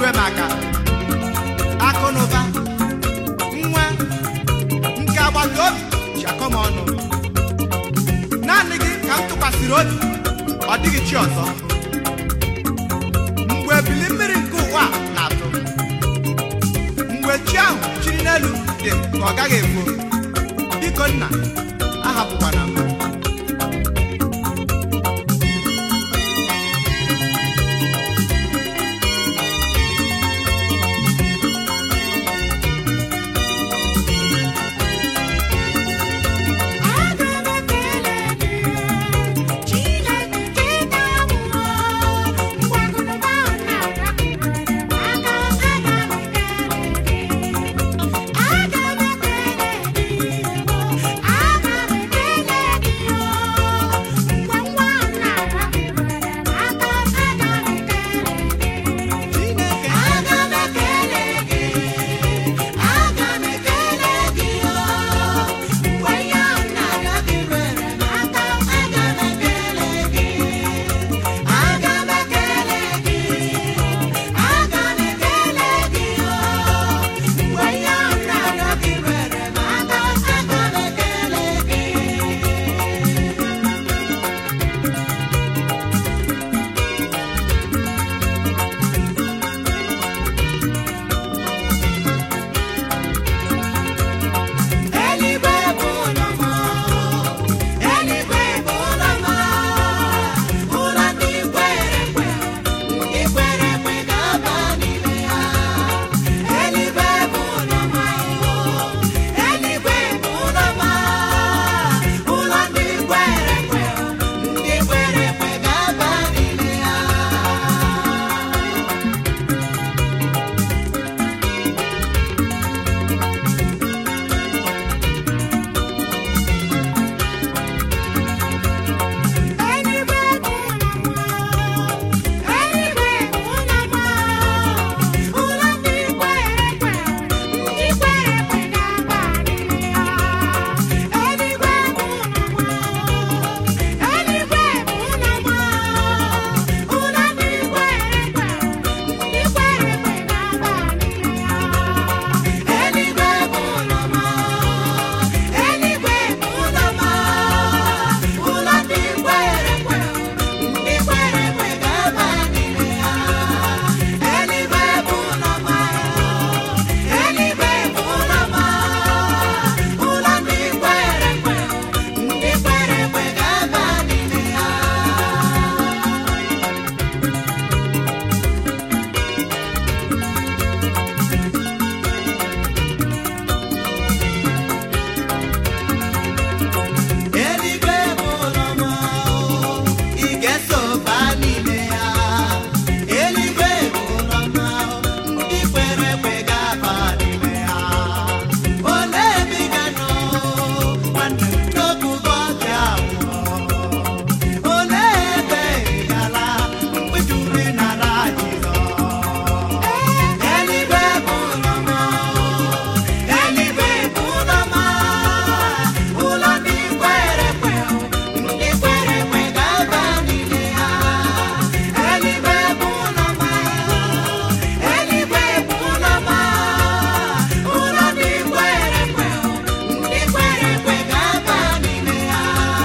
enyere m aka akụ na ụba nwa nke agbata obi ji akọ m ọnụ naanị gị ka m tụkwasịrị obi ọ dịghị chi ọzọ mgbe ebili mmiri nke ụwa a na-atụ mgbe chi ahụ chiri n'elu dị ka ọ gaghị efo biko nna ahapụkwana m Chineke eluigwe bụ ụlọ m ị ga-eso baa n'ime ya eluigwe bụ ụlọ m ndị kwere ekwe ga-aba n'ime ya olee ebe ị ga-anọ nwanne m n'okwu ụbọchị abụọ olee ebe ị gara mgbe juru ịnara Jizọs eluigwe bụ ụlọ m eluigwe bụ ụlọ m ụlọ ndị kwere ekwe ndị kwere ekwe ga-aba n'ime ya eluigwe bụ ụlọ m eluigwe bụ ụlọ m ụlọ ndị kwere ekwe ndị kwere ekwe ga-aba n'ime ya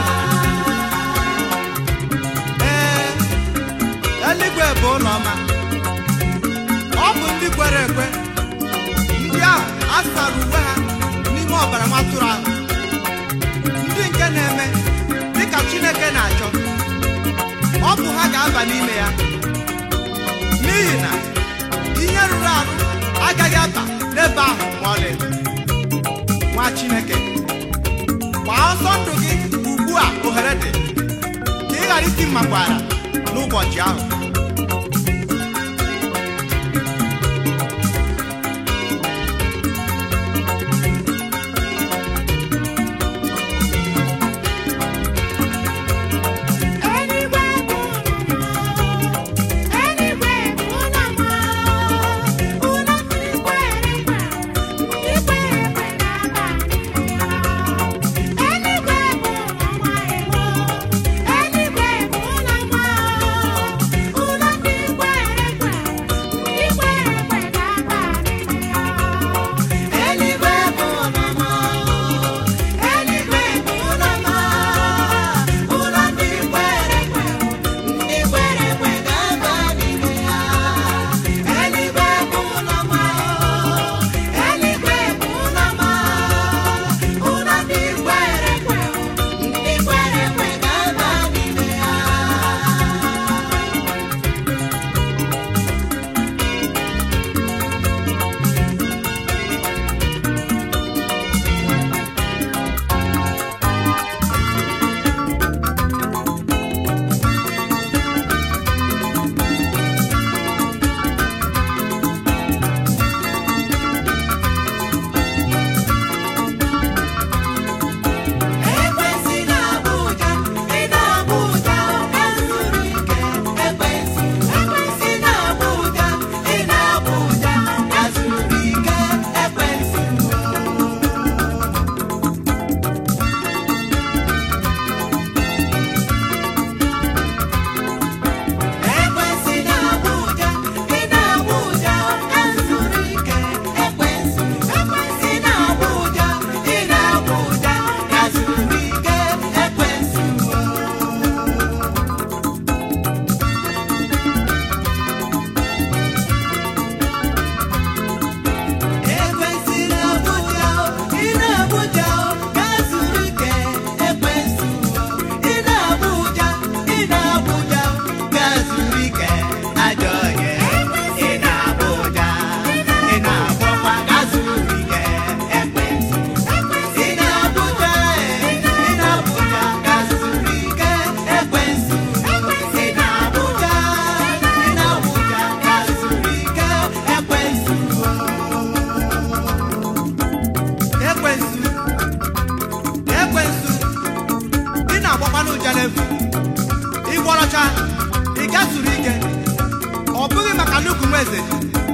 ee eluigwe bụ ụlọ ọma ọ bụ ndị kwere ekwe ndị ahụ a sara uwe ha n'ime ọbara nwatụrụ ahụ ndị nke na-eme dịka Chineke na-achọ ọ bụ ha ga-aba n'ime ya n'ihi na ihe rụrụ arụ agaghị aba n'ebe ahụ ma ọlị nwa Chineke gbaa ọsọ ndụ gị ugbu a ohere dị ka ị ghara iti mmakwara n'ụbọchị ahụ Eluigwe bụ ụlọ m ya zuru ike ọ bụghị maka nnukwu nwa eze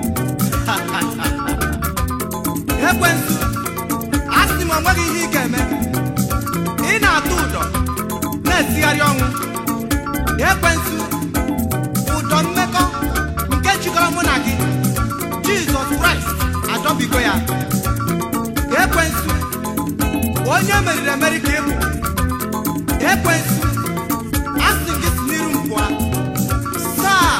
ekwensu a sị m onweghị ihe ị ga-eme ị na-atụ ụdọ na-esigharị ọnwụ ekwensu ụdọ mmekọ nke jikọrọ mụ na gị jizọs kraịst adọbigo ya ekwensu onye meriri emeri ka ịbụ ekwensu asị gị si n'iru m pụọ saa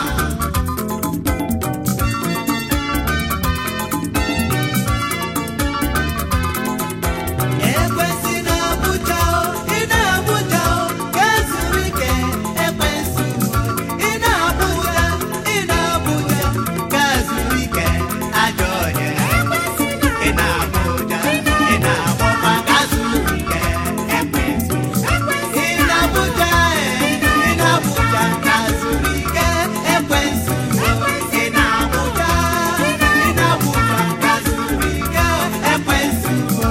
Ekwensu na-abụja o, ị na-abụja o, ka ezuru ike ekwensu o. Ị na-abụja, ị na-abụja, ka ezuru ike ajọ onye. Ị na-abụja, ị na-agbọkwa ka zuru ike ekwensu. Ị na-abụja, eh, ị na-abụja, ka zuru ike ekwensu o. Ị na-abụja, ị na-abụja, ka zuru ike ekwensu o.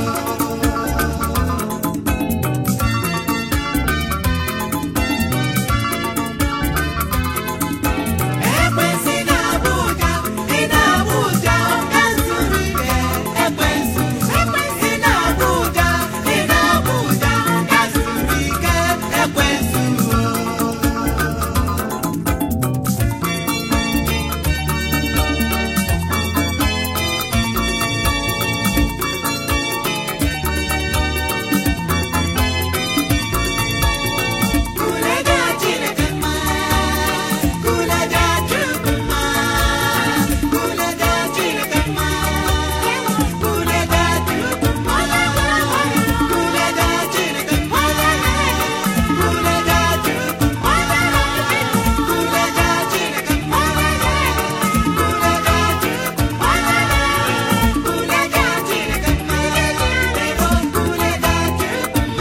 Ekwensu na-abụja, ị na-abụja, ka zuru ike ekwensu. Ị na-abụja, ị na-abụja, ka zuru ike ekwensu. Kulega Chineke mma, kulega Chukwu mma, kulega Chineke mma, kulega Chukwu mma, kulega Chineke mma, kulega Chukwu mma, kulega Chineke mma, kulega Chukwu mma, kulega Chineke mma, kulega Chukwu mma.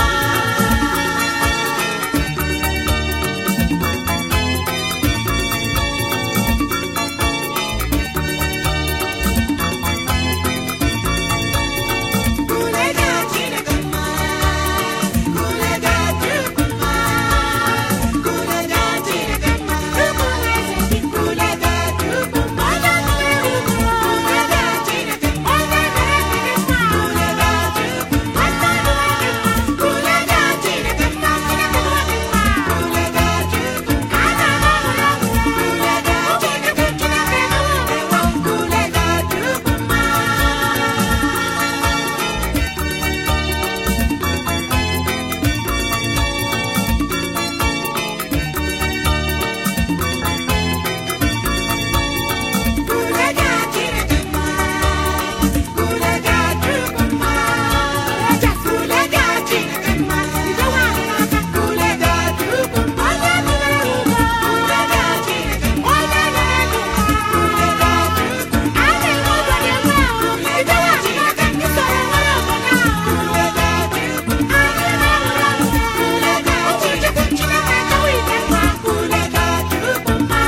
Kulega Chineke mma, kulega Chukwu mma, kulega Chineke mma, kulega Chukwu mma, kulega Chineke mma, kulega Chukwu mma, kulega Chineke mma, kulega Chukwu mma, kulega Chineke mma, kulega Chukwu mma. Kulega Chineke mma, kulega Chukwu mma, kulega Chineke mma, kulega Chukwu mma, kulega Chineke mma, kulega Chukwu mma, kulega Chineke mma, kulega Chukwu mma, kulega Chineke mma, kulega Chukwu mma.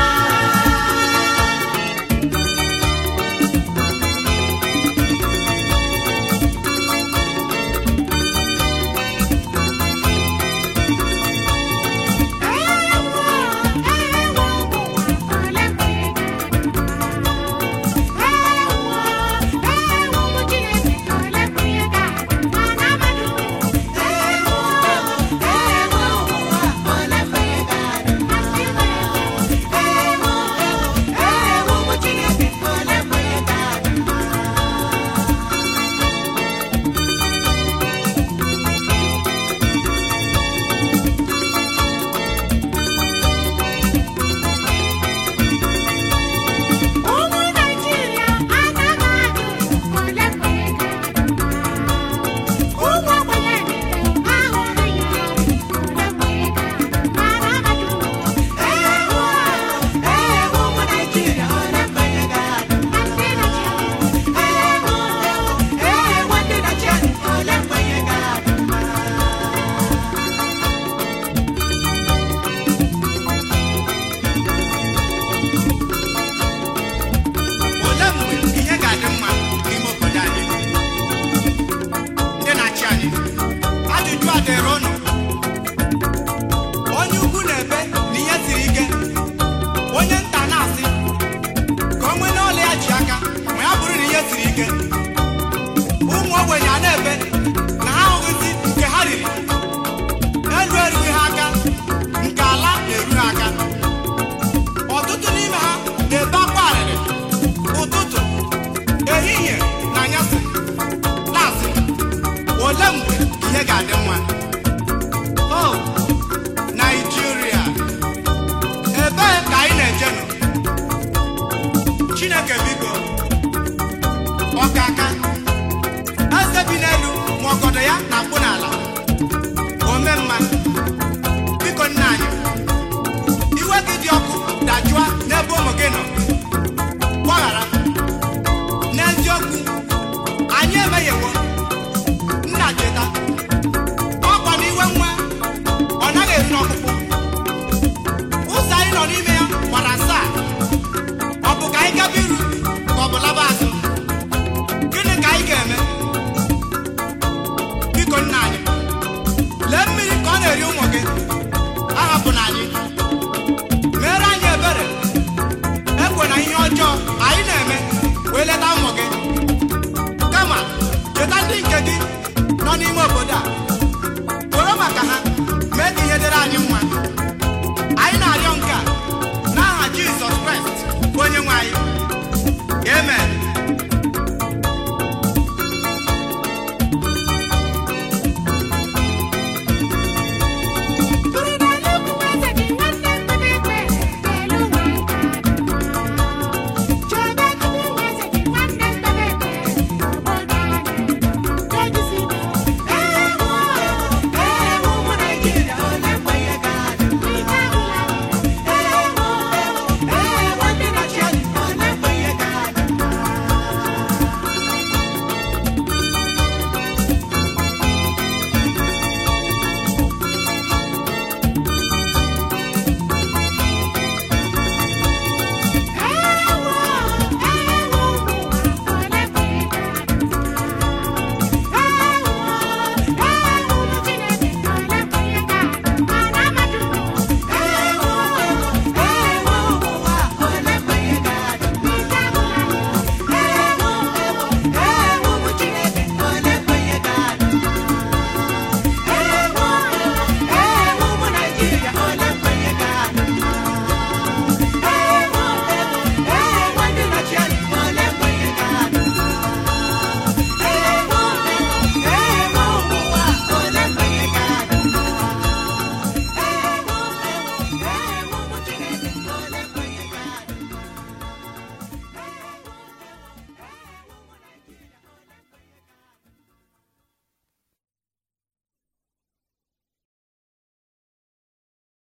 Ụmụ Naịjirịa anaghị adị ole mgbe ga-adị ụmụ ogbenye niile ahụghị ya ole mgbe ga-adị mana ajụ ee ee ụmụ Naịjirịa ole mgbe ga-adị ndị Naịjirịa ee ee ndị Naịjirịa ole mgbe ga-adị olee mgbe ihe ga-adị mma n'ime obodo anyị ndị na-achị anyị ajụjụ a dịrị ụnụ onye ukwu na-ebe na ihe siri ike ọ na-eri ụmụ gị